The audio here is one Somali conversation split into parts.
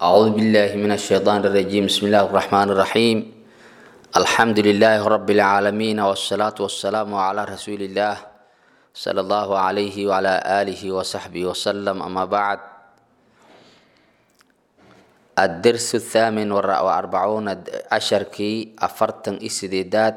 أعوذ بالله من الشيطان الرجيم بسم الله الرحمن الرحيم الحمد لله رب العالمين والصلاة والسلام على رسول الله صلى الله عليه وعلى آله وصحبه وسلم أما بعد الدرس الثامن وأربعون عشركي أفرتن إسديدات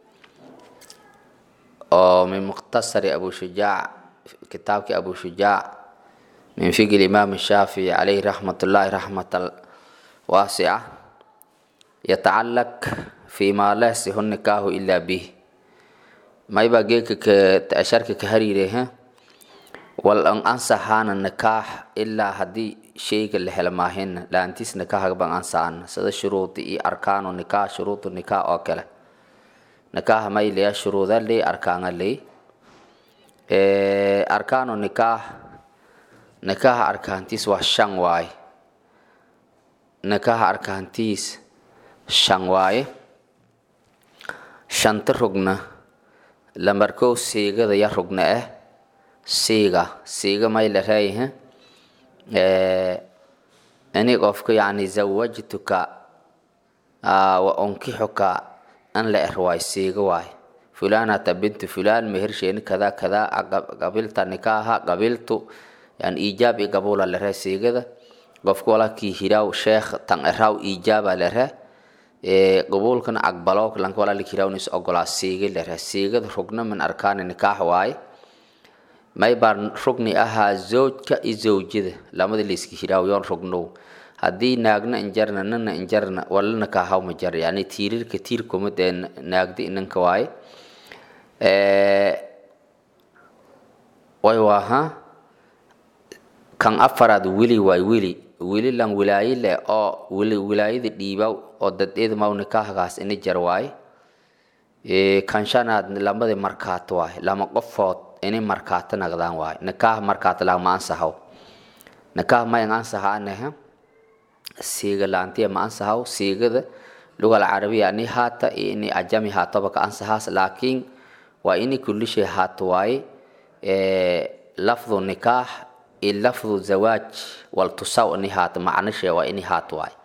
من مختصر أبو شجاع كتابك أبو شجاع من فقه الإمام الشافعي عليه رحمة الله رحمة واسعة يتعلق فيما لا يصح النكاح إلا به ما يبقى أشارك كهريره والأن أنصحان النكاح إلا هدي شيء اللي هلماهن لا أنتيس نكاح بان أنصحان سيدا شروط إي أركان النكاح شروط النكاح أوكلا نكاح ما يلي شروط اللي أركان اللي أركان النكاح nikaha arkaantiis waa shan waaye nikaha arkaantiis shan waaye shanta rugna lamarkow siigada ya rugna ah siiga siiga may la reeyahe ini qofka yani zawajtuka wa unkixuka an la er waay siiga waay fulanata bintu fulan mehersheeni kada kada qabilta nikaha qabiltu yani iijaab i gabula lere siigada qofka walakii hiraw sheekh tan eraw iijaaba lere qabuulkana aqbalo lanka walalik hirawnis ogolaa siiga lere siigada rugna min arkaani nikaax waaye may baan rugni ahaa zawjka i zawjada lamada layska hiraw yoon rugnow haddii naagna injarna nana injarna wala nikaahaw ma jar yani tiirirka tiirkumad ee naagda inanka waaye way waaha kan afaraad wili waay wili wili lan wilaayo leh oo wilaayada dhiiba oo dadeeda maw nikaahgaas ina jar waay kan shanaad lamada markaato waay lama qofood inay markaato nagdaan waay nikaah markaato lagma ansahaw nikaah mayan ansahaanaha siiga laantiya ma ansahaw siigada lugal carabiya ani haata iyo ini ajami haatoba ka ansahaas laakiin waa ini kulli shay haato waaye lafdu nikaax lafdu zawaaj waltusaw ini haato macnishe waa ini haato waay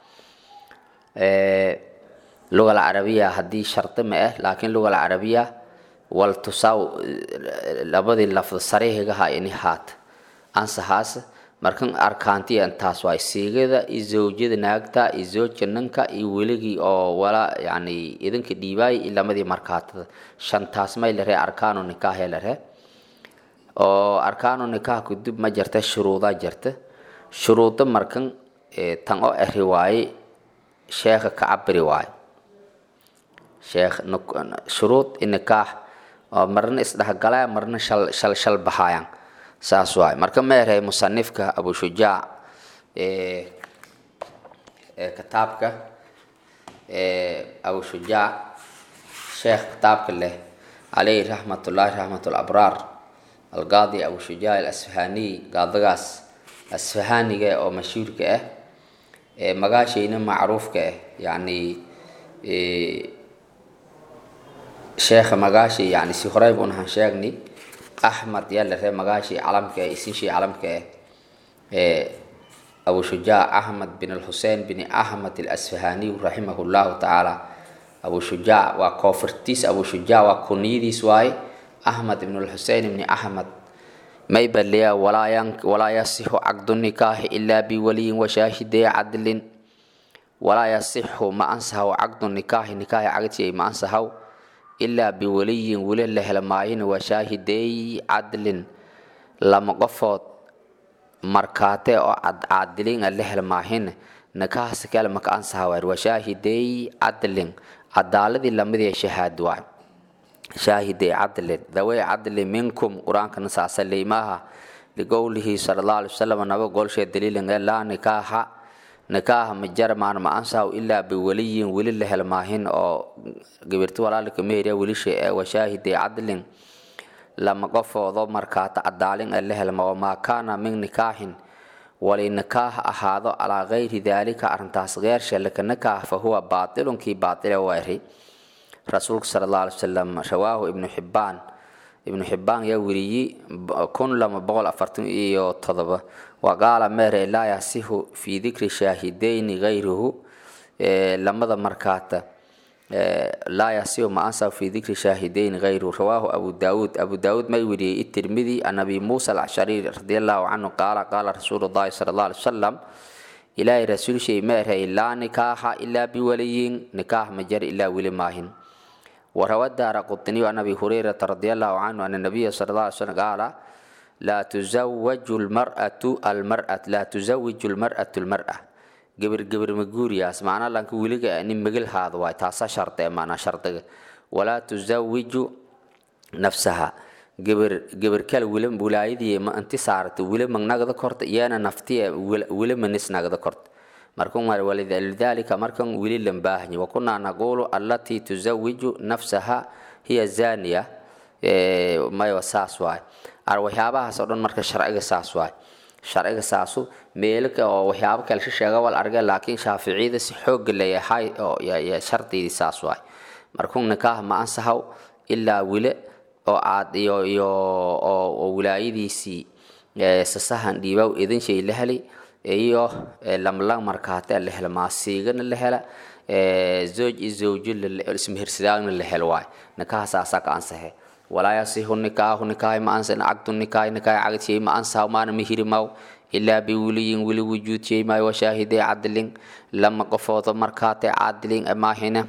lugal carabiya haddii shardi ma ah laakiin lugal carabiya waltusaw labadii lafdu sariihigaha ini haata ansahaas markan arkaantiya intaas waay siigada iyo zawjada naagta iyo zoojka ninka iyo weligii oo wala yani idinka dhiibaay iyo lamadii markaatada shantaas may lare arkaanu nikaahe lare oo arkaanu nikaah kudub ma jirta shuruudaa jirta shuruuda markan tan oo eri waaye sheekha ka cabiri waaye sheekh shuruud nikaax oo marna isdhexgalaya marna shal shal shal baxayaan saas waaye marka ma erey musanifka abu shujaac kitaabka abu shujaac sheekh kitaabka leh calayhi raxmatullaahi raxmatul abraar alqaadi abu shujaac alasfahaniy qaadagaas asfahaniga oo mashhuurka ah ee magaashayna macruufka ah yacni sheekha magaashi yani si horey bun han sheegni axmed yaa la ree magaashii calamka ah isinshii calamka ah ee abu shujaac axmed bin alxusein bin axmed alasfahaniy raximahu llahu tacaala abu shujaac waa koofirtiis abu shujaac waa kuniyadiis waaye أحمد بن الحسين بن أحمد ما يبليا ولا ين ولا يصح عقد النكاح إلا بولي وشاهد عدل ولا يصح ما أنسه عقد النكاح نكاح عقد شيء ما أنسه إلا بولي ولي له لماين وشاهد عدل لما قفت مركاته أو عدلين له لماهن نكاح سكال ما أنسه وشاهد عدل عدالة لما ذي شهاد واحد shaahidey cadlin dawey cadli minkum qur-aankana saasalley maaha liqowlihi sala allahu alay wasalam naba golshee daliilin laa nikaaxa nikaaha ma jarmaan ma ansaw ilaa biweliyin weli la helmaahin oo gabirti walaalika meheriya welisha ee washaahidey cadlin lama qofoodo markaata cadaalin ee la helma wamaa kaana min nikaaxin wali nikaaha ahaado calaa gayri daalika arrintaas geershe laka nikaah fa huwa baatilunkii baatile weeri rasuulka sala allah alay wasalam rawaahu ibnu xibbaan ibnu xibaan yaa weriyey kun lama boqol afartan iyo todoba waqaala meere laa yasihu fi dikri shaahidayni gayruhu lamada markaata laa yasihu ma ansahu fi dikri shaahidayni gayruhu rawaahu abu daawuud abu daawuud may weriyey itirmidi an abi muusa alcashari radi allahu canhu qaala qaala rasuulu llahi sala allah alay wasalam ilaahay rasuulshay ma erhay laa nikaaxa ilaa biwaliyin nikaax ma jar ilaa weli maahin وروى الدار قطني عن أبي هريرة رضي الله عنه أن النبي صلى الله عليه وسلم قال لا تزوج المرأة المرأة لا تزوج المرأة المرأة قبر قبر مقوريا سمعنا لانك ولقى أني مقل هذا واي تاسا شرط معنا شرط ولا تزوج نفسها قبر قبر كل ولم ولايدي ما انت صارت ولم من نقد كرت يانا نفتي ولم من نس نقد كرت markun mar walidalika markan wili lambaahni wa kunaa naqulu allatii tuzawiju nafsaha hiya zaniya maywa saas waay ar waxyaabahaas oo dhan marka sharciga saas waay sharciga saasu meelka oo waxyaabo kale si sheega wal arga laakiin shaaficiyada si xooga leeyahay oo shardiidii saas waay markun nikaah ma ansahaw ilaa wile oo aad iyo iyo oo wilaayadiisii sasahan dhiibaw idin shay la helay iyo lamlang markaate la hela maasiigana la hela zooj iyo zawjo ismehirsidaagna la helo waay nikaha saasaa ka ansahe walaa yasihu nikaahu nikaahi ma ansa cagdu nikaahi nikaahi cagdshey ma ansaha maana mihiri maw ilaa biwiliyin wili wujuud shay maayo washaahidee cadlin lama qofoodo markaate cadlin maahina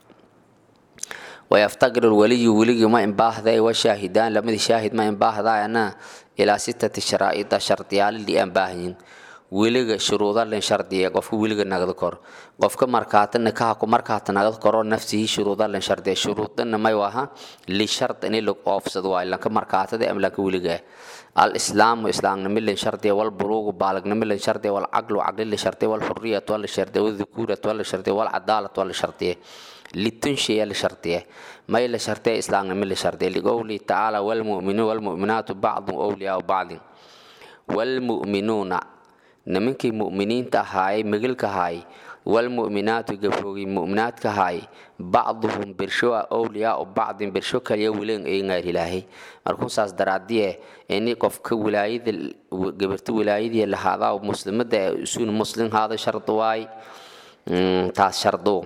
ويفتقر الولي ولي ما إن باهذا وشاهدان لما شاهد ما إن باهذا أنا إلى ستة شرائط شرطيال اللي أن باهين weliga shuruuda len shardiya qofka weliga nagda kor qofka markaata nikaha ku markaata nagda koro nafsihi shuruuda len shardiya shuruudana may waha li shart ini lag oofsad waay lanka markaatada am lanka weliga al islaamu islaamnimo len shardiya wal buluugu baalagnimo len shardiya wal caqlu caqli len shardiya wal xuriyat wal shardiya wal dhukurat wal shardiya wal cadaalat wal shardiya litunshaya la shardiya may la shardiya islaamnimo la shardiya liqowlihi tacaala walmu'minuun walmu'minaatu bacdun awliyaau bacdin walmu'minuuna nimankii mu'miniinta ahaayey megilka ahaay walmu'minaatu gabroogii mu'minaadka ahaay bacduhum birsho a owliyaau bacdin birsho kaliya wileen eyngaar ilaahay markuu saas daraadiye ini qofka wilaayada gabarta wilaayadii lahaadaa muslimada isuun muslim haada shardu waay taas shardu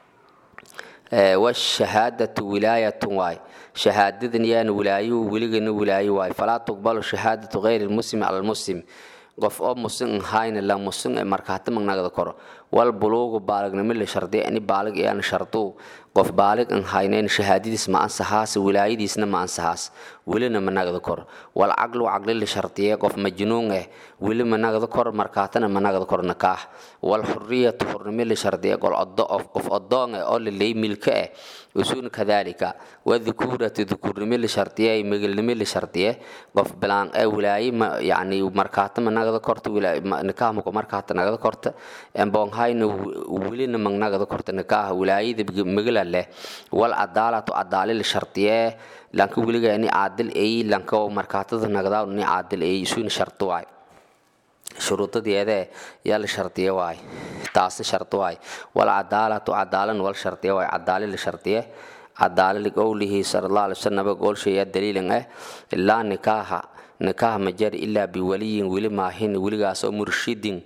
washahaadatu wilaayatun waay shahaadadan yaana wilaayo weligana wilaayo waay falaa tuqbalu shahaadatu gayri lmuslim cala lmuslim qof oo musin ahayna la musin ee markaata magnagda koro wal buluugu baalignimo la shardiya ini baalig iyaan shardu qof baalig an haynayn shahaadadiis ma ansahaas wilaayadiisna ma ansahaas welina ma nagda koro wal caqlu caqli la shardiya qof majnuun eh weli ma nagda koro markaatana ma nagda koro nikaax wal xuriyatu xurnimo la shardiya qol odo qof odoon eh oo la leey milka eh usuun kadalika wadhukuratu dhukurnimo la shardiya megilnimo la shardiya qof bilaan ee wilaaye ma yani markaata ma nagda korta nikaax ma markaata nagda korta embon hayna welina ma nagda korta nikaax wilaayada megila leh wal cadaalatu cadaali la shardiye lanka weliga ini caadil ay lanka markaatada nagdaa ini caadil ay isuuna shardi waay shuruudadeede yaa la shardiye waay taasna shardi waay wal cadaalatu cadaalan wal shardiye waay cadaali la shardiye cadaali liqowlihi sala allah alay wasalam goolsheeyaa daliilan ah ilaa nikaaha nikaaha majar ilaa biwaliyin weli maahin weligaasoo murshidin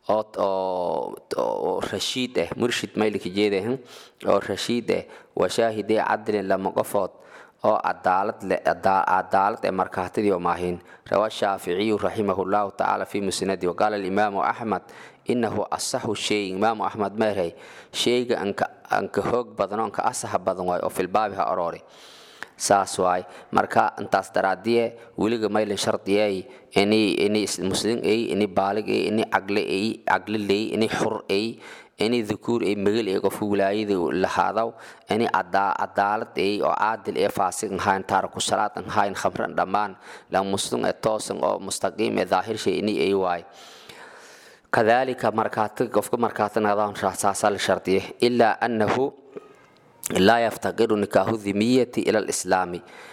oo rashiid ah murshid maylika jeede oo rashiid ah washaahidee cadlin lama qofood oo cadaalad cadaalad ee markaatidii oo maahin rawa shaaficiyu raximahu llahu tacaala fi musnadi waqaala alimaamu axmed inahu asaxu shay imaamu axmed meerhay shayga anka hoog badan oo anka asaxa badan waay oo filbaabi ha oroori saas waay marka intaas daraadiye weliga maylin shardiyey ini ini muslim ay ini baalig ay ini cagle ay cagle ley ini xur ay ini dhukuur ay megel ay qofka wilaayada lahaadaw ini cadaalad ay oo caadil ee faasig ahayn taariku salaad ahayn khamran dhammaan la muslim ee toosan oo mustaqiim ee daahir shay ini ay waay kadalika markaata qofka markaata naqdaan saasaa la shardiye ilaa annahu لا يفتقر نكاح الذمية إلى الإسلام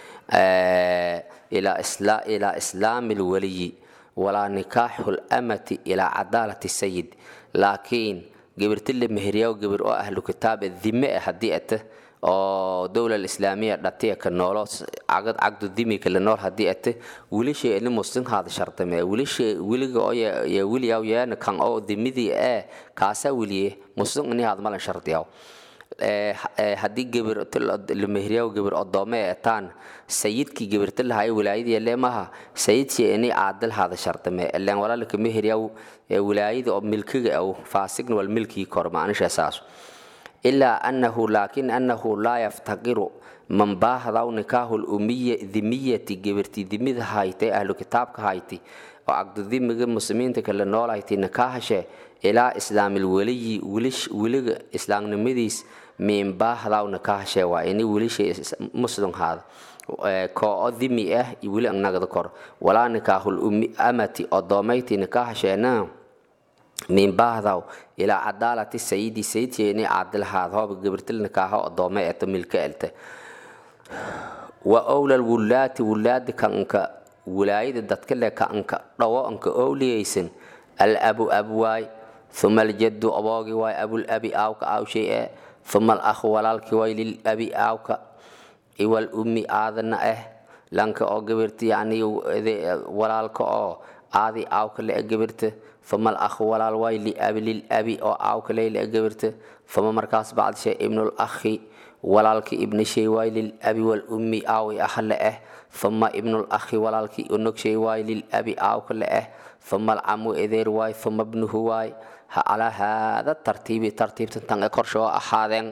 إلى إسلام إلى إسلام الولي ولا نكاح الأمة إلى عدالة السيد لكن قبرت اللي مهريا وقبر أهل كتاب الذمة هديئته oo dowla islaamiya dhatiya ka noolo cagad cagdu dimika la nool haddii ate wilishay ini muslim haada shardame wilishay wiliga oo ya wiliyaw yeena kan oo dimidii ee kaasa wiliye muslim ini haada malan shardiyaw haddii gebir lamehriyaw gebir odoome etaan sayidkii gebirta lahay wilaayadii leemaha sayidkii ini caadil haada shardame ileen walaalka mehriyaw wilaayada oo milkiga aw faasigna wal milkii kor maanisha saas ilaa annahu laakin annahu laa yaftaqiru man baahdaw nikaahu lumiya dimiyati gebirti dimida haytay ahlu kitaabka hayti oo cagdudimiga muslimiinta kale noolayti nikaahashe ilaa islaamil weliyi weliga islaamnimadiis miin baahdaw nikaahashe waa ini welishay muslim haada koo dimi ah weli nagda kor walaa nikaahul amati odoomayti nikaahasheena min baahdaw ilaa cadaalati sayidi sayidkeeni caadilhaad hooba gabirtil nikaaho odoome eto milka elte wa owlal wulaati wulaadi kanka wilaayada dadka le kanka dhawo anka owliyaysan al abu abwaay uma aljaddu aboogi waay abul abi aawka aawshay ee uma al akhu walaalki waay lil abi aawka iwal ummi aadana ah lanka oo gabirta yani walaalka oo aadi aawka le gabirta fama alakhu walaal waay liabi lilabi oo aawka leyle gabirta fama markaas bacd shay ibnul akhi walaalki ibni shay waay lilabi walummi aawi ah le ah fama ibnul akhi walaalki unog shay waay lilabi aawka le ah fama alcamu edeer waay fama ibnuhu waay ha calaa haada tartiibi tartiibtan tan ee korsha oo ahaadeen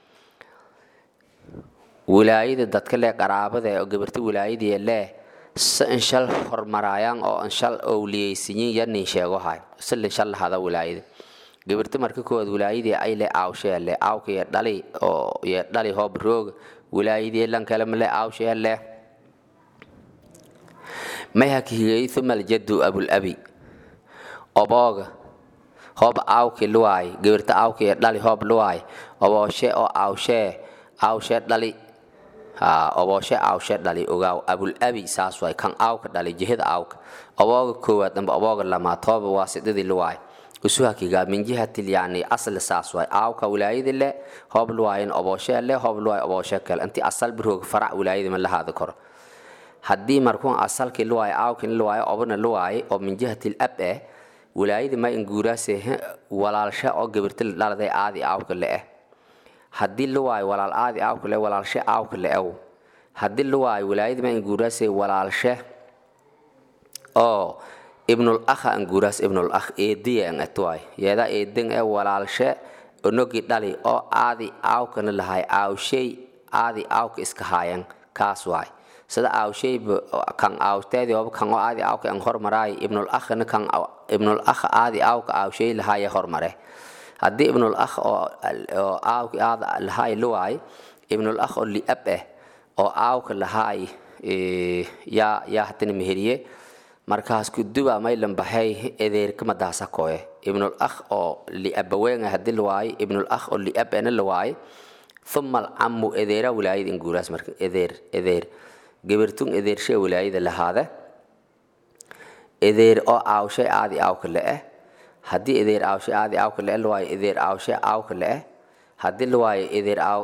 wilaayada dadka le qaraabada oo gabirta wilaayadii lee si inshal hormaraayaan oo inshal owliyaysiyin yanin sheego hay si inshal lahada wilaayada gabirta marka koowaad wilaayadii ay le aawshee le aawka iyo dhali oo iyo dhali hoob rooga wilaayadii lan kale male aawshee le may hakihigay thuma aljaddu abulabi obooga hoob aawki luwaay gabirta aawka iyo dhali hoob luwaay obooshe oo aawshee aawshee dhali obooshe aawshe dhali ogaaw abulabi saas waay kan aawka dhali jihada aawka obooga koowaad amba obooga lamaad tooba waa sidadii luwaay usuhakigaa min jihatil yani asli saas waay aawka wilaayadi le hoob luwaayin obooshe le hoob luwaay obooshe kale inti asal birooga farac wilaayadi ma lahaada koro haddii markuun asalkii luwaay aawkin luwaayo obana luwaay oo min jihatil ab eh wilaayadi ma inguuraase walaalshe oo gabirta la dhaladay aadi aawka le eh haddii luwaay walaal aadi aawka le walaalshe aawka le ew haddii luwaay wilaayadi ma inguuraase walaalshe oo ibnul akha anguuraas ibnul akh eediya an atwaay yeeda eedin ee walaalshe onogi dhali oo aadi aawkana lahay aawshay aadi aawka iska haayan kaas waay sida aawshayba kan aawteedii ooba kan oo aadi aawka an hormaraay ibnul akhna kan ibnul akh aadi aawka aawshay lahaaya hormare haddii ibnul akh oo aawki aada lahaay luwaay ibnul akh oo liab eh oo aawka lahaay yaa yaa hatana meheriye markaas kuduba maylan baxay edeerka madaasa koye ibnul akh oo liabaweena hadii lawaaye ibnul akh oo liab ena lawaaye uma alcamu edeera wilaayada inguuraas marka edeer edeer gabirtun edeershe wilaayada lahaada edeer oo aawshay aadi aawka le-eh haddii edeer aawshay aadi aawka le lawaaye edeer aawshay aawka le-eh haddii lawaaye edeer aaw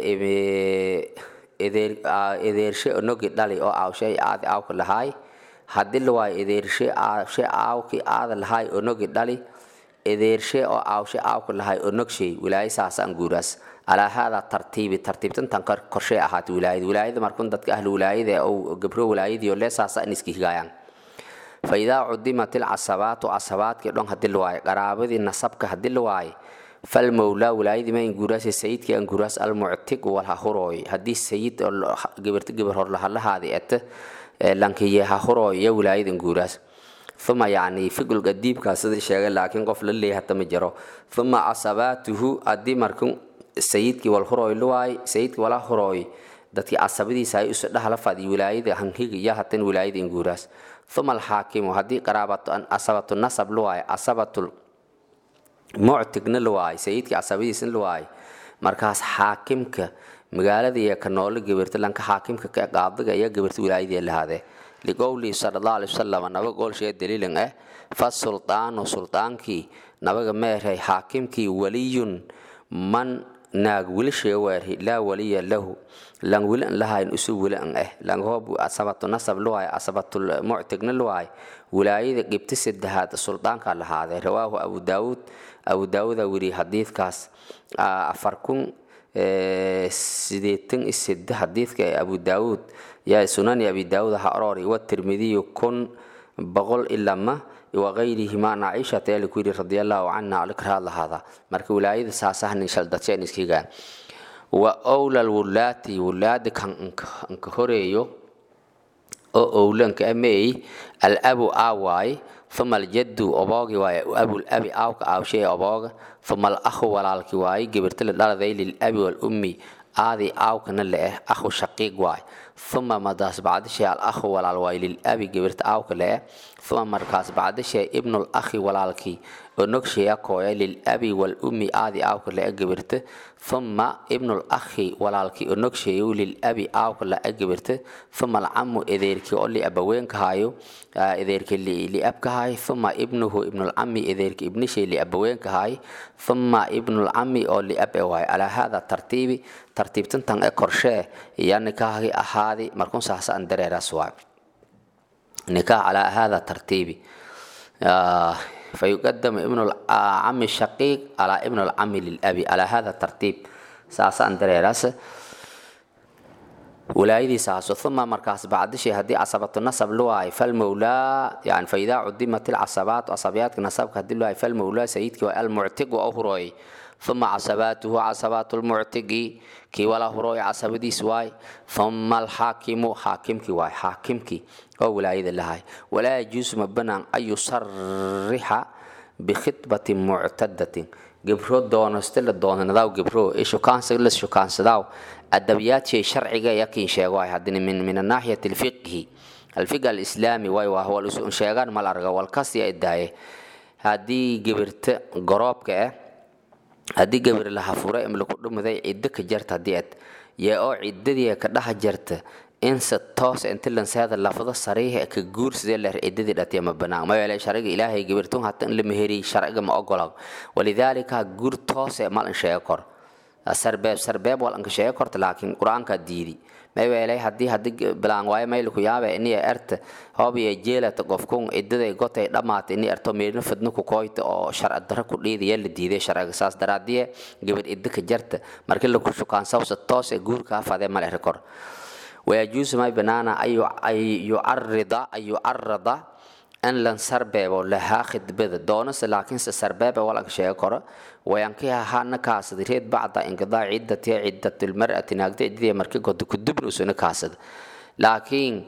edeer edeershe onogi dhali oo aawshay aadi aawka lahaay haddii lawaayo edeershe aawshe aawki aada lahaay onogi dhali edeershe oo aawshe aawka lahaay onogshay wilaayo saasaan guuraas alaa haadaa tartiibi tartiibtantan korshay ahaata wilaayada wilaayada markun dadka ahlu wilaayada ou gabro wilaayadiio lee saasa in iska higaayaan fa idaa cudimat ilcasabaatu casabaadkii dhon hadii lawaayo qaraabadii nasabka hadii lawaayo falmowlaa wilaayadii ma inguraas sayidkii anguraas almuctig walhahurooy haddii sayid gabarta gabar horlahalahaadi ete lankiye hahurooy iyo wilaayada inguraas uma yani figul qadiibkaa sida sheegay laakiin qof la leeyahay hata ma jiro uma casabaatuhu haddii markun sayidkii walhurooy luwaay sayidkii wala hurooy dadkii casabadiisa ay isu dhahala fadi wilaayada hanhiga iyo hatan wilaayada inguraas uma alxaakimu haddii qaraabatu asabatu nasab luwaay asabatul muctigna luwaay sayidkii casabadiisna luwaay markaas xaakimka magaalada iyo ka noolo gabarta lanka xaakimka ka qaadiga iyo gabarta wilaayadii lahaadee liqowlihi sala allahu alay wasalam nabaga goolshee daliilan ah fa sultaanu sultaankii nabaga meeray xaakimkii waliyun man naag wilisheega waarhi laa waliya lahu lan wili an lahayn usu wili an eh lan hoob asabatu nasab luwaay asabatul muctigna luwaay wilaayada gibti saddexaad suldaanka lahaadee rawaahu abu daawuud abu daawuuda wiri xadiidkaas afar kun sideetan iyo sede xadiidka ee abu daawuud yaa sunani abi daawuud ha orori watirmidiyu kun boqol ilama wagayrihima naciishata yaa laku yidhi radi allahu canha alikraad lahaada marka wilaayada saasahnin shaldadsheen iskigaan wa owlal wulaati wulaada kan anka horeeyo oo owlanka ameey alabu aawaay uma aljaddu oboogi waaye abulabi aawka aawshay obooga uma alahu walaalki waaye gebirta la dhaladay lilabi walummi aadii aawkana la eh ahu shaqiiq waay uma madaas bacdishay alahu walaal waay lilabi gebirta aawka la eh uma markaas bacdishay ibnul akhi walaalkii onogsheya kooya lilabi walummi aadii aawka la e gebirta uma ibnul akhi walaalkii onogsheeyo lilabi aawka la e gebirta uma alcamu edeerkii oo liabaweenkahayo edeerkii liabkahay uma ibnuhu ibnulcami edeerkii ibnishay liabaweenkahay uma ibnulcami oo liab e waay calaa hada tartiibi tartiibtantan e korshee iya nikaahgi ahaadi markun saasa an dareeraas waay nikaah calaa hada tartiibi fayuqadamu ibnu lcami shaqiiq calaa ibnu lcami lilabi calaa hada tartiib saasa an dareeraas wilaayadiisaaso uma markaas bacdishay haddii casabatu nasab luwaay falmawlaa yani faidaa cudimat ilcasabaat casabiyaadka nasabka hadii luwaay falmawlaa sayidkii waa almuctigu oo hurooyay uma casabaatuhu casabaatu lmuctigi kii wala hurooy casabadiis waay uma alxaakimu xaakimkii waay xaakimkii oo wilaayada lahay walaa yajuusu ma banaan an yusarixa bikhidbatin muctadatin gebro doonaste la doonadaw gebro ee shukaansa la shukaansadaaw adabiyaadshey sharciga yakin sheego ay hadina min min anaaxiyati alfiqhi alfiqh alislaami way waa wal usun sheegaan mal arga wal kasiya idaaye haddii gebirta goroobka eh haddii gabir laha fura im laku dhumaday ciddo ka jarta haddii ad yee oo ciddadii ka dhaha jarta inse toos inti lanseeda lafdo sariiha ka guursadee leer ciddadii dhatiya ma banaan ma yeele sharciga ilaahay gabirtun hata in la meheriy sharciga ma ogola walidaalika guur toose mal in sheego kor sarbeeb sarbeeb wal anka sheego korta laakiin qur-aanka diidi maywelay haddii haddii bilaan waayo mayliku yaabe iniya erta hoob iyo jeelata qofkun cidaday gotay dhammaata ini erto meelna fadna ku kooyta oo sharci darra ku dhiidaya la diiday sharciga saas daraadiye gabadh idda ka jarta markii laku shukaansawsa toos ee guurkaa fadee mal eri kor wayajuusu may banaana ay yucarida ay yucarada in lan sarbeebo lahaa khidbada doonase laakiinse sarbeebe walanka sheego koro wayankiha hana kaasada reed bacda inqidaa ciddatiha ciddatulmar'ati naagda ciddadii markii godo kudubna usuna kaasada laakiin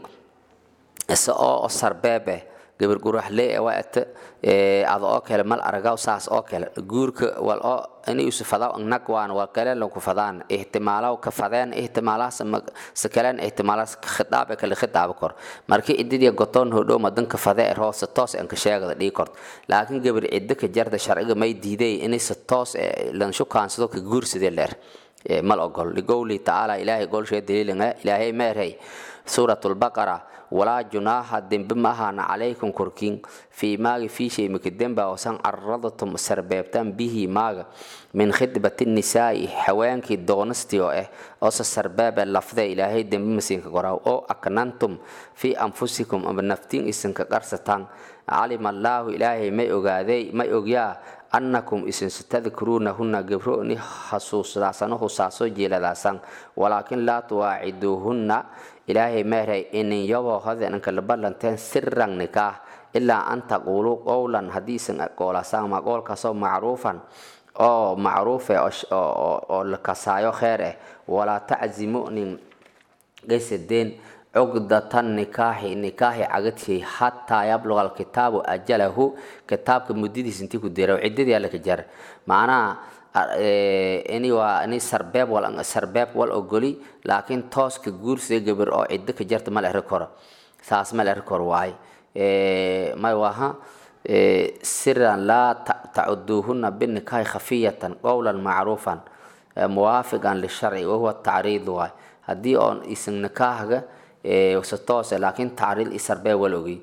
isa oo sarbeebe gabar guraxle ee waa ata ada oo kale mal aragaw saas oo kale guurka wal oo ini isu fadaw nag waan wal kale lanku fadaan ihtimaalaw ka fadeen ihtimaalaas sa kalen ihtimaalaas khitaab kale khitaab kor markii ididii gotoon hodhow madanka fade er hoose toos anka sheegada dhii kort laakiin gabar cidda ka jarda sharciga may diiday inay sa toos lan shukaansado ka guursadee leer mal ogol ligowli tacaala ilaahay golshee daliilanga ilaahay meerhay suurat lbaqara walaa junaaha dembe ma ahaana calaykum korkiin fii maaga fii shay maka demba oosan caradatum sarbeebtaan bihi maaga min khidbati nisaa'i haweenkii doonastii oo ah oose sarbeebe lafde ilaahay dembe masiinka qoraaw oo aknantum fii anfusikum ama naftiin isinka qarsataan calima allaahu ilaahay may ogaaday may ogyaa annakum isin satadkuruunahunna gabrooni hasuusdaasano husaasoo jeeladaasan walaakin laa tuwaaciduuhunna ilaahay meeray inin yaboo hodenanka laballanteen siran nikaah ilaa an taquuluu qowlan haddii isin goolasaan ma qoolkaasoo macruufan oo macruufe oo la kasaayo kheer eh walaa taczimu nin gaysadeen cugdatan nikaaxi nikaaxi cagadshey xataa yabluga alkitaabu ajalahu kitaabka muddadiis intii ku dira ciddadii alla ka jar macnaha ini waa ini sarbeeb wal sarbeeb wal ogoli laakiin tooska guursida gabar oo ciddo ka jarta mal eri koro saas mal eri koro waay may waha siran laa tacuduuhuna binikaahi khafiyatan qowlan macruufan muwaafiqan lisharci wahuwa tacriid waay haddii oon isin nikaahga se toose laakiin tacriid isarbee wal ogi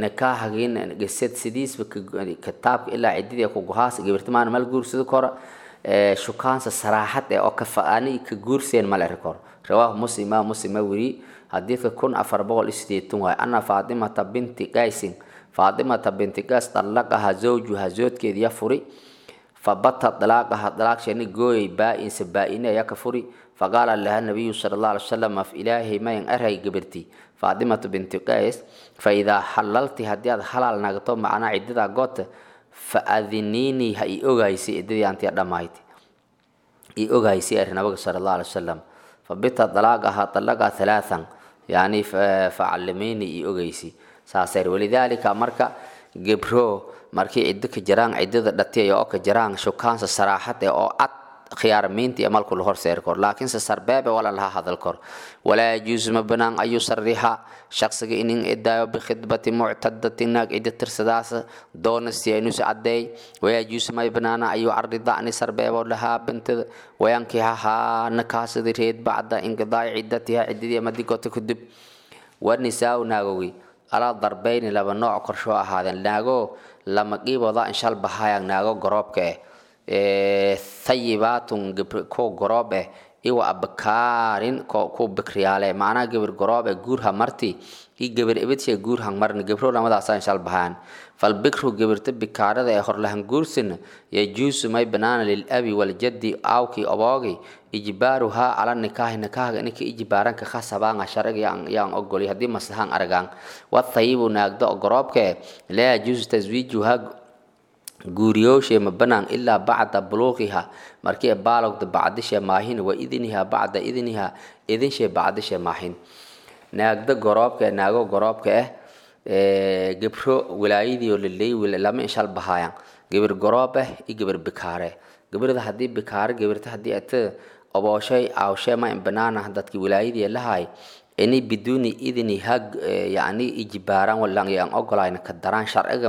nikaahgin gesed sidiisba kitaabka ilaa cididii ku gohaas gabirtimaan mal guursado kora shukaansa saraaxad ee oo kafaani ka guurseen ma la kor rawaahu muslim imaam muslim ma weri xadiidka kun afar boqol iyo sideetan waay ana faatimata binti qaysin faatimata binti qays dallaqaha zawjuha zoodkeediya furi fabata dalaaqaha dalaaqshani gooyay baa-insa baa-ine ayaa ka furi faqaala laha nabiyu sala allah alay wasalam af ilaahay mayan aray gabirti faatimatu binti qays fa idaa halalti haddii aad halaal nagto macnaa cidadaa goota fa adiniinii ha i ogaysi ciddadii antiya dhammayti i ogaysi ari nabiga sala allah alay wasalam fabita dalaaqaha dalaqa halaathan yani facalimiini i ogeysi saasar walidaalika marka gebro markii ciddo ka jiraan ciddada dhatiya oo ka jiraan shukaansa saraaxad ee oo cad khiyaarmiinta iyo malku la horseeri kor laakiinse sarbeebe wala laha hadal kor walaa yajuusu ma banaan an yusarixa shaqsiga inin idaayo bikhidbati muctadatin naag ciddo tirsadaas doonasti inuusi cadeey wayajuusu may banaana an yucarida ani sarbeebo lahaa bintada wayankihahaa nakaasadi reed bacda inqidaaci ciddatiha ciddadii madigota kadib wanisaau naagogi alaa darbeyni laba nooc korshoo ahaadeen naago lama qiibooda inshal bahayang naago goroobka eh thayibaatun ko goroob eh iwa abakaarin ku bikriyaale macnaha gebir goroob ee guurha marti i gebir ibidshee guurhan marni gebro lamadaasa inshal bahaan falbikru gebirta bikaarada ee horlahan guursina yajuusu may banaana lilabi waljaddi aawkii oboogi ijbaaruhaa cala nikaahi nikaahaga ininka ijbaaranka khasabaanga sharciga yaan ogoli haddii maslahaan aragaan wathayibu naagda goroobkee laa yajuusu taswiijuhaa guuriyooshe ma banaan ilaa bacda buluuqiha markii baalogda bacdishe maahin wa idniha bacda idniha idinshe bacdishe maahin naagda goroobka ee naago goroobka ah gebro wilaayadii oo laleey lama inshal bahayaan gebir goroob ah iyo gebir bikaare gebirda haddii bikaare gebirta haddii ata obooshay aawshee ma in banaana dadki wilaayadii lahay ini biduuni idni hag yani ijibaaran walang aan ogolayn ka daraan sharciga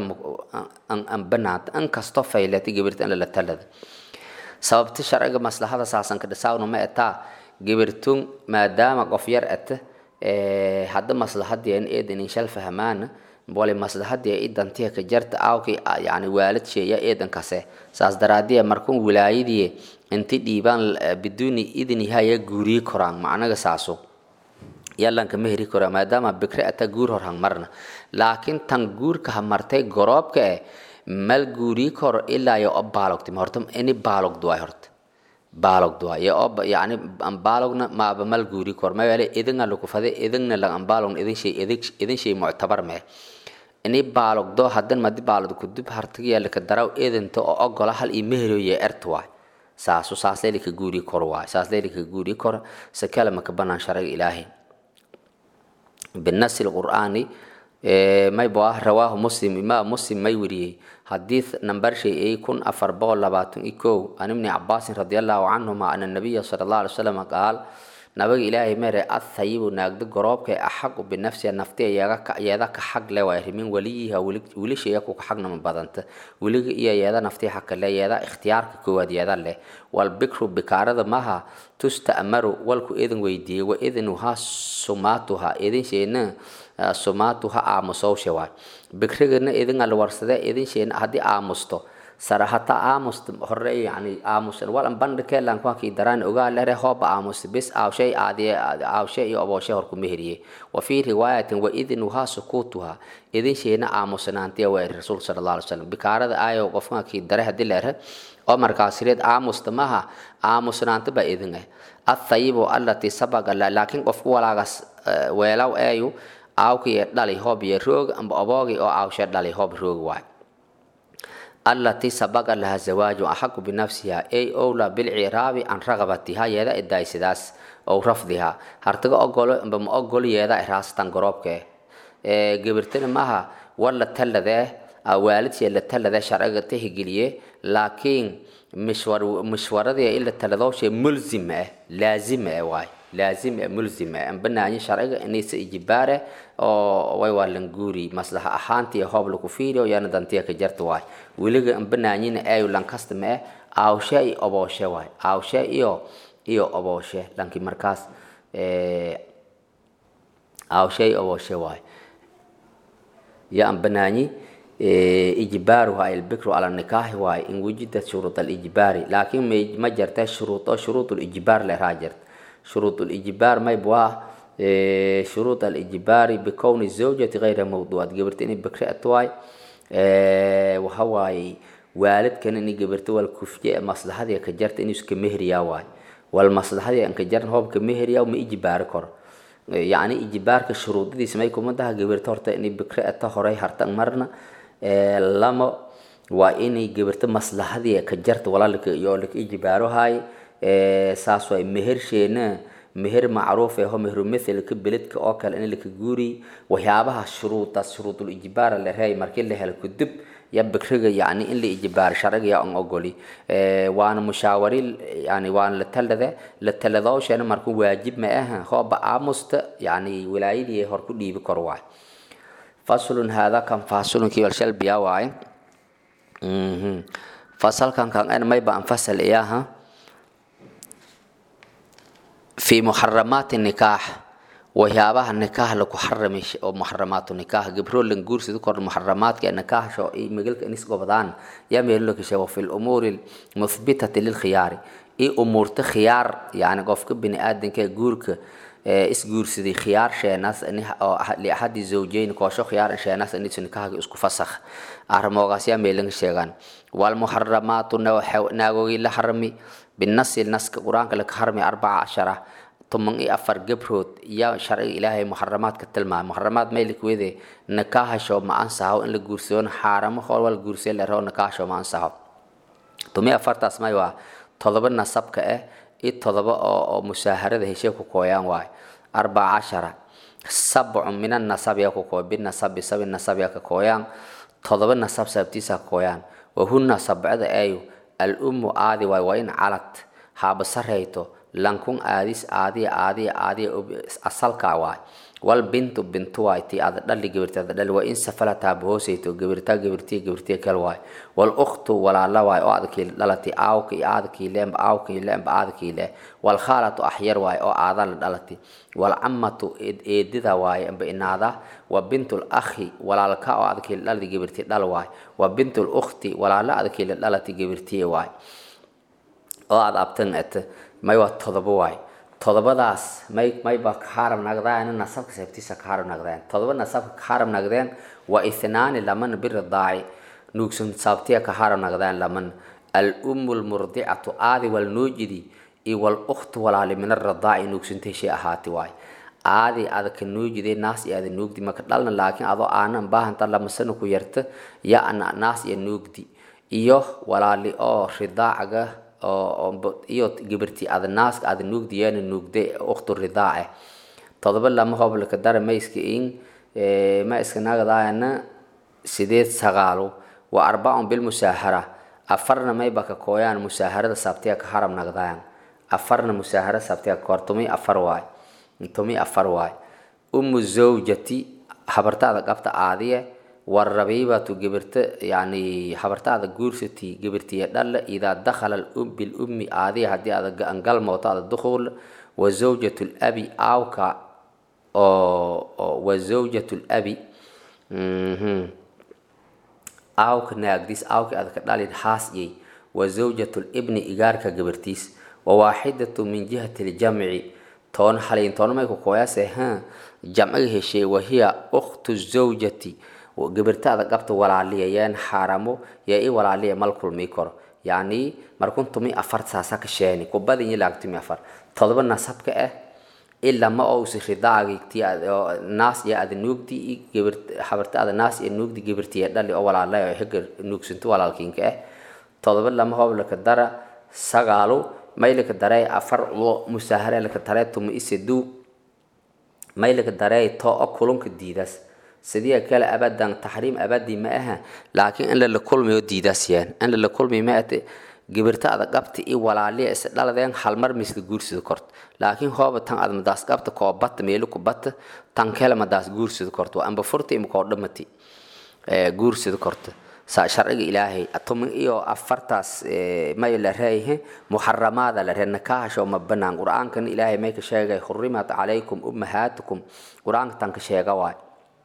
an banaanta an kasto faylata gebirta in lala talada sababta sharciga maslahada saasan ka dhisaawna ma etaa gebirtun maadaama qof yar ata hadda maslahadii in eedan inshal fahmaana wali maslahadii i dantiya ka jarta aawkii yani waalid sheeya eedan kase saas daraadiya markun wilaayadii inti dhiibaan biduuni idniha ya guuriyi koraan macnaga saaso yalanka ma heri karo maadaama bikre ata guur hor hangmarna laakiin tan guurka ha martay goroobka eh mal guurii koro ilaa yo o baalogtima horta ini baalogdu waay horta baalogdu waay yo o yani baalogna maaba mal guurii koro mayaale idinga lukufade idingna lang ambaalogna idin shay idin shay muctabar mee ini baalogdo hadan madi baalod kudub hartigyaalika daraw idinta oo ogola hal iyo meheriyo erta waay saasu saas leelika guurii koro waay saas leelika guurii koro sakala maka banaan sharciga ilaahay بالنص القرآني ما يبغاه رواه مسلم إمام مسلم ما يوريه حديث نمبر شيء يكون أفر بول لباتون إكو عن ابن عباس رضي الله عنهما أن النبي صلى الله عليه وسلم قال نبي إلهي مر الثيب ناقد قراب كي أحق بالنفس النفتي يا يا كحق لا ويرمين وليها ولي شيء يكو حقنا من بدنت ولي يا يا نفتي حق لا يا اختيار كواد يا له والبكر بكارد ماها تستأمر والكو إذن ويدي وإذنها سماتها إذن شينا سماتها آمسو شوا بكرنا إذن الورسدة إذن شينا هدي آمستو sarahata aamus hore yani aamus walan bandhike lankuankii daraan ogaa lere hooba aamus bis aawshay aadiye aawshe iyo obooshe horku meheriye wa fii riwaayatin wa idnuhaa sukuutuha idin sheena aamusnaantiya waa rasuulka sala allah alay wasalam bikaarada aayo qofkankii dare hadii leere oo markaasireed aamusta maha aamusnaanta baa idin ah athayibu allatii sabaga laakiin qofku walaagas weelaw eeyu aawkii dhali hoob iyo roog amba oboogi oo aawshe dhali hoob roog waay التي سبق لها الزواج أحق بنفسها أي أولى بالعراب عن رغبتها يدا إداي سداس أو رفضها هرتقى أقول بم أقول يدا إحراس تنقربك قبرتنا معها ولا تل ذا والد يلا تل ذا شرعة تهجلية لكن مشوار مشوار ذي إلا تل ذا شيء ملزم لازم واي لازم ملزم أن بناني شرعة إني سإجباره oo way waa languuri maslaxa ahaantii hoob lagu fiiriyo yaana dantiya ka jarta waay weliga banaanyina ayu lankasta ma eh aawshe iyo obooshe waay aawshe iyo iyo obooshe lanki markaas aawshe iyo obooshe waay yaan banaanyi ijbaaruha albikru cala nikaaxi waaye in wujidat shuruud alijbaari laakiin ma jirta shuruud oo shuruud lijbaar leraa jirta shuruud lijbaar mayb waa shuruud alijbaari bikowni zawjati gayra mawduucad gabarta inay bikri at waay waxa waaye waalidkan inay gabarta wal kufye maslaxadii ka jarta inuu iska mehriyaa waay wal maslaxadii an ka jaran hoobka mehriyaa ma ijbaari karo yacni ijbaarka shuruudadiisa may kuma daha gabarta horta inay bikri ata horey harta marna lama waa inay gabarta maslaxadii ka jarta walaalka iyo laka ijbaaro haay saas waay mehersheena meher macruuf eho mehru mithalka beledka oo kale in laka guuri waxyaabaha shuruudaas shuruudul ijbaara la reey markii la helo kadib ya bikriga yani in la ijbaar sharciga ya an ogoli waana mushaawari yani waana la talada la taladooshana marka waajib ma aha hooba aamusta yani wilaayadii hor ku dhiibi kor waay faslun hada kan faslunki wal shalbiya waay fasalkan kan en mayba an fasal iyaha في محرمات النكاح waxyaabaha nikaax lagu xaramay oo muxaramaatu nikaax gabro lan guursida kor muxaramaadka nikaax sho ay magalka inis gobadaan yaa meel loo kashay fi al-umuri muthbitati lil khiyari i umurta khiyaar yani qofka bini aadanka guurka is guursaday khiyaar sheenaas li ahadi zawjayn koosho khiyaar sheenaas in nikaaxga isku fasakh armoogaas yaa meel laga sheegan wal muharramaatu naagogi la harami بالنص النص قرآن لك حرمي أربعة عشرة ثم إيه أفر جبروت يا شرع إلهي محرمات كتلما محرمات ما لك وذي نكاح شو ما أنساه إن الجورسيون حرام خال والجورسيون اللي هو نكاح شو ما أنساه ثم أفر تسمع وا طلب النصب كأه إيه طلب أو مساهرة ده شيء كويان واي أربعة عشرة سبع من النصب يا كوكو بالنصب بسبب النصب يا كويان طلب النصب سبتيسا كويان وهن سبعة أيو الأم آدي واي وين علت هاب سريتو لانكون آديس آدي آدي آدي أصل كاواي والبنت بنت واي تي آد دل جبرت آد دل وإن سفلتها بهوسيتو جبرتا جبرتي جبرتي كل واي والأخت ولا لا واي آد كي دلتي آو كي آد كي لام آو كي لام آد كي لا والخالة أحير واي أو آد دلتي والعمة إيددا واي أم بإنادا وبنت الأخ ولا لك آد كي دلتي جبرتي دل واي وبنت الأخت ولا لا آد كي دلتي جبرتي واي oo aad abtan at may waa todoba waay todobadaas may mayba ka xaaram nagdaan nasabka sabtiisa ka xaaram nagdaan todoba nasabka ka xaaram nagdaan waa ithnaani laman biridaaci nuugsan sabtiya ka xaaram nagdaan laman al-ummu lmurdicatu aadi wal nuujidi iyo wal ukhtu walaali min aridaaci nuugsantay shay ahaati waay aadi aada ka nuujiday naas iyo aada nuugdi maka dhalna laakiin adoo aanan baahanta lamasana ku yarta ya ana naas iyo nuugdi iyo walaali oo ridaacaga iyo gabarti aada naaska aada nuugdiyeena nuugde ukhtu ridaace todoba lama hoblaka dara mayska in ma iska nagadaana sideed sagaalo waa arbacun bilmusaahara afarna mayba ka kooyaan musaaharada sabtiya ka haram nagdaan afarna musaahara sabtiya ka koor tumi afar waay tumi afar waay umu zawjati habartaada qabta aadiye والربيبة جبرت يعني حبرت هذا جورستي جبرتي دل إذا دخل الأم بالأم عادي هدي هذا أنقل موت هذا الدخول وزوجة الأبي أو كا أو وزوجة الأبي أو كناقديس أو كهذا كدال الحاس يي وزوجة الابن إيجار كجبرتيس وواحدة من جهة الجمع تون حالين تون ما يكون كويسة ها جمعه شيء وهي أخت الزوجة gabartaada qabta walaaliyayaan xaaramo yaa i walaaliya mal kulmi karo yacni markun tumi afar saasa ka sheeni kubadin ilaag tumi afar todoba nasabka ah ilaa ma ousi ridaagti naas iyo aada nuugdi gabar xabartaada naas iyo nuugdi gabartiya dhali oo walaalay oo higa nuugsanto walaalkiinka ah todoba lama hoblaka dara sagaalo maylaka darey afar ulo musaahare laka darey tumi isedu maylaka darey to o kulunka diidas sidii kale abadan taxriim abadi ma aha laakiin in la kulmayo diidaasiyaan in la kulmayo ma ate gibirta ada qabta i walaaliya is dhaladeen hal mar misla guursida korto laakiin hooba tan ad madaas qabta koo bata meelu ku bata tan kale madaas guursida korto waa amba furta ima koo dhamati guursida korto saa sharciga ilaahay tumin iyo afartaas may la reeyahe muxaramaada la ree nakaahasho ma banaan qur-aankan ilaahay may ka sheegay xurimat calaykum ummahaatukum qur-aanka tan ka sheega waay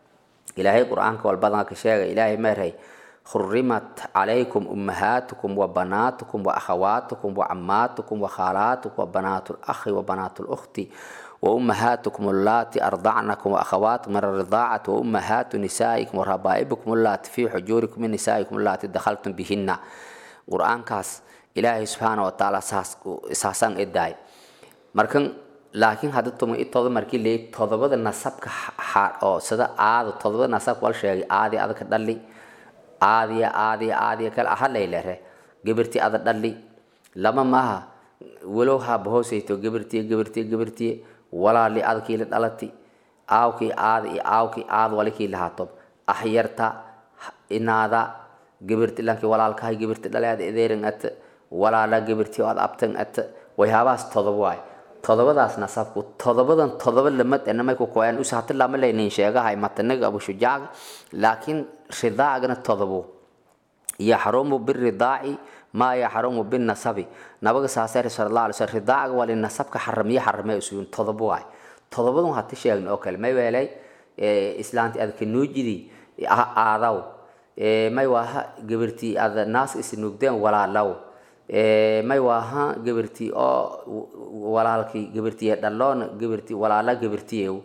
ilaahay qur-aanka walbadan ka sheega ilaahay meerhay حرمت عليكم أمهاتكم وبناتكم وأخواتكم وعماتكم وخالاتكم وبنات الأخ وبنات الأخت وأمهاتكم اللاتي أرضعنكم وأخواتكم من الرضاعة وأمهات نسائكم وربائبكم اللاتي في حجوركم من نسائكم اللاتي دخلتم بهن قرآن كاس إلهي سبحانه وتعالى ساسان إداي مركن laakiin hadda tuma itooda markii leey todobada nasabka oo sida aada todobada nasabka wal sheegay aadi adaka dhali aadiya aadiya aadiya kale aha laylere gabirtii ada dhali lama maaha walow haaba hoosayto gabirtiye gabirtiye gabirtiye walaali adkii la dhalati aawkii aada iyo aawkii aad walikii lahaato ahyarta inaada gabirti lankii walaalkahay gabirti dhalead edeerin at walaala gabirtii oo ad abtan at waxyaabahaas todoba waay todobadaas nasabku todobadan todoba lamad enamay ku koyaan us hata lama laynin sheegahay matanaga abu shujaaga laakiin ridaacgana todobo yaxrumu biridaaci maa yaxrumu binasabi nabaga saasere sala allah alay slam ridaacaga waa linasabka xaramiye xarame usuyun todobo waay todobadan hata sheegna oo kale may weelay islaanti adka nuujidi aadaw may waaha gabirtii ada naas isnuugdeen walaalaw may waaha gabirtii oo walaalkii gabirtiye dhaloona gabirtii walaala gabirtiyew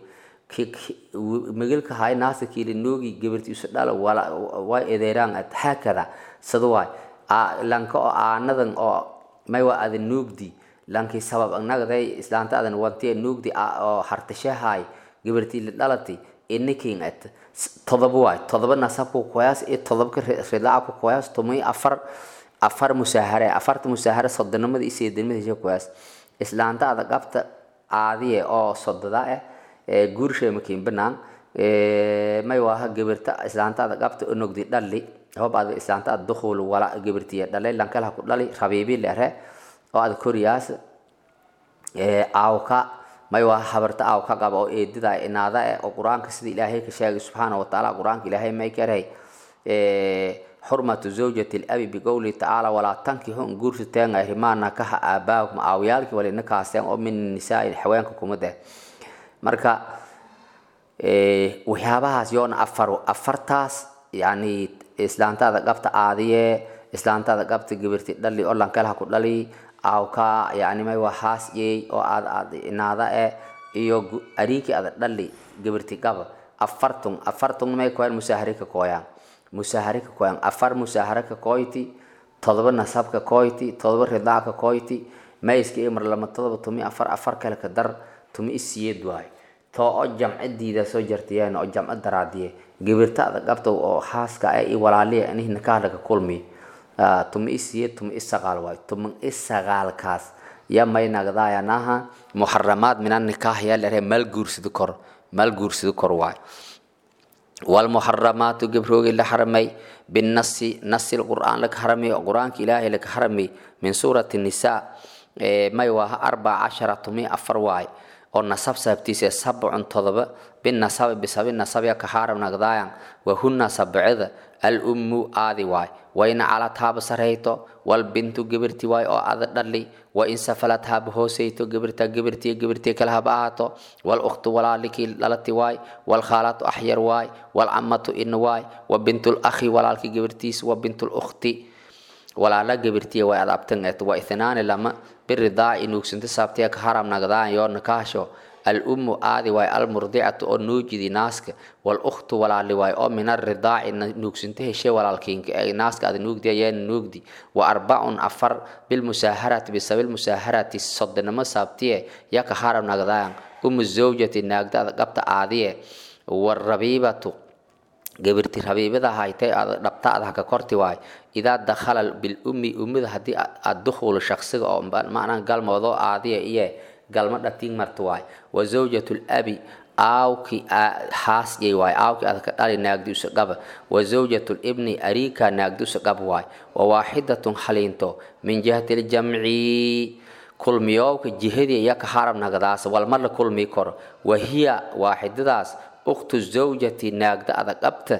migilka hay naasa kiili noogi gabirti isu dhala way edeeraan ad haakada sida waay lanka oo aanadan oo may waa ada nuugdi lankii sabab nagday islaanta adan wantiye nuugdi oo hartashahay gabirtii la dhalati inikin at todoba waay todoba nasabku koyaas iyo todobka ridaaca ku koyaas tumay afar afar musaahare afarta musaahare sodonimada iyo seedinimada hesha koyaas islaanta ada qabta aadiye oo sododa ah guurshay makiin banaan may waaha gabirta islaanta ada qabta onogdi dhali hob ada islaanta ada dukhul wala gabirtiya dhalay lankalaha ku dhali rabiibi lere oo ada koriyaas aawka may waaha habarta aawka qaba oo eedida inaada eh oo qur-aanka sida ilaahay ka sheegay subxaana watacaala qur-aanka ilaahay may karay xurmatu zawjati labi biqowlihi tacaala walaa tankixu n guursateen arimaana kaha aabaakum aawayaalkii walina kaasteen oo min nisaai haweenka kumid eh marka waxyaabahaas yoona afaro afartaas yani islaantaada qabta aadiye islaantaada qabta gabirti dhali oo lankalaha ku dhali aawka yani may waa haas yey oo aad aad inaada eh iyo ariikii ada dhali gabirti qaba afartun afartun may koyaan musaahari ka kooyaan musaahare ka koyan afar musaahare ka koyti todoba nasab ka koyti todoba ridaac ka koyti mayska iyo mar lama todoba tumi afar afar kale ka dar tumi isiyeed waay too oo jamcidiida soo jartiyeen oo jamco daraadiye gabirtaada qabta oo haaska ah iyo walaaliya inihna kaadhaga kulmi tumi isiyeed tumi isagaal waay tumi isagaalkaas ya may nagdaayanaha muxaramaad minan nikaah yaa lere mal guursidi kor mal guursidi kor waay والمحرمات جبروج اللي حرمي بالنص نص القرآن لك حرمي القرآن إلهي لك حرمي من سورة النساء ما يوها أربع عشرة مئة أفرواي oo nasab sabtiisa sabcun todoba binasabi bisabi nasabiya ka xaaram nagdaayan wahunna sabcida alummu aadi waay wayna calad haaba sarayto walbintu gibirti waay oo ada dhali wa in safalad haaba hoosayto gibirta gibirtiya gibirtiya kale haba ahaato walukhtu walaalikii dhalati waay walkhaalatu axyar waay walcamatu in waay wa bintulakhi walaalki gibirtiis wa bintulukhti walaala gabirtiya way adabtan et wa ithnaani lama biridaaci nuugsinta saabtiya ka haram nagdaan yoo nakaasho alummu aadi waay almurdicatu oo nuujidi naaska walukhtu walaali waay oo min aridaaci nuugsinta heshe walaalkiinka ee naaska ada nuugdiya yeena nuugdi wa arbacun afar bilmusaaharati bisabil musaaharati sodonimo saabtiye ya ka haram nagdaan umu zawjati naagda ada qabta aadiye warabiibatu gabirti rabiibada haytay dhabtaada haka korti waay idaa dakhala bilummi ummida haddii aad dukhulo shaksiga oo macnaa galmoodo aadiya iyo galmo dhatiin marta waay wa zawjatu labi aawki haasyay waay aawki adka dhali naagdiusa qaba wa zawjatu libni ariika naagdiusa qaba waay wa waaxidatun haliinto min jihati ljamci kulmiyowka jihadii iya ka haram nagdaas walmar la kulmi karo wahiya waaxidadaas ukhtu zawjati naagda ada qabta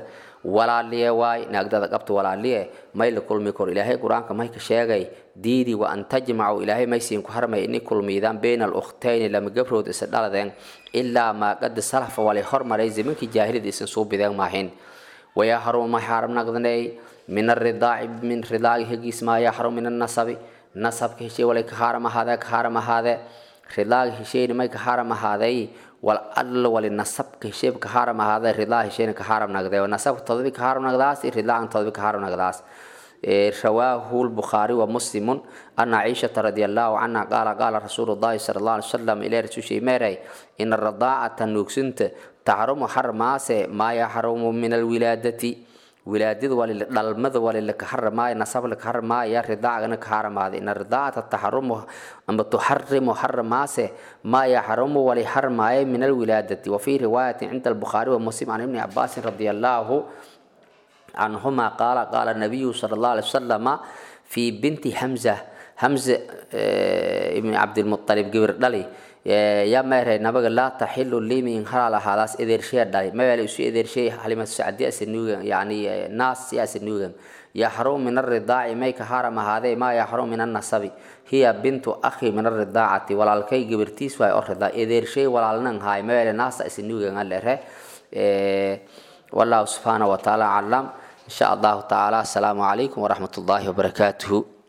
walaaliye waay naagdada qabta walaaliye may la kulmi kor ilaahay qur-aanka may ka sheegay diidi wa an tajmacu ilaahay may siin ku harmay ini kulmiidaan bayna alukhtayni lama gabrood isa dhaladeen ilaa maa qad salafa walay hormaray zamankii jaahilida isan soo bideen maahin ويحرم ما حرم نقدني من الرضاع من رضاع هجيس ما يحرم من النسب نسب كشي ولا كحرم هذا كحرم هذا رضاع هشي ما كحرم هذا والعدل والنسب كشي كحرم هذا رضاع هشي كحرم نقدي والنسب تطبيق كحرم نقداس رضاع تطبيق كحرم نقداس رواه البخاري ومسلم أن عائشة رضي الله عنها قال قال رسول الله صلى الله عليه وسلم إلى رسول ميري إن الرضاعة نوكسنت تحرم حرماس ما يحرم من الولادة ولادد وللمذ وللك حرما نصب لك حرما يا رضاعة حرم هذا إن الرضاعة تحرم أما تحرم حرماس ما يحرم ولحرما من الولادة وفي رواية عند البخاري ومسلم عن ابن عباس رضي الله عنهما قال قال النبي صلى الله عليه وسلم في بنت حمزة حمزة ابن عبد المطلب قبر دلي يا مهر نبغى لا تحل لي من حلال هذا إذا شيء دلي ما يلي شيء إذا شيء حليمة السعدية سنوجا يعني ناس يا سنوجا يحرم من الرضاع ما يكحرم هذا ما يحرم من النسب هي بنت أخي من الرضاعة ولا الكي قبرتيس ولا الرضاع إذا شيء ولا لنا هاي ما يلي ناس سنوجا على والله سبحانه وتعالى علم إن شاء الله تعالى السلام عليكم ورحمة الله وبركاته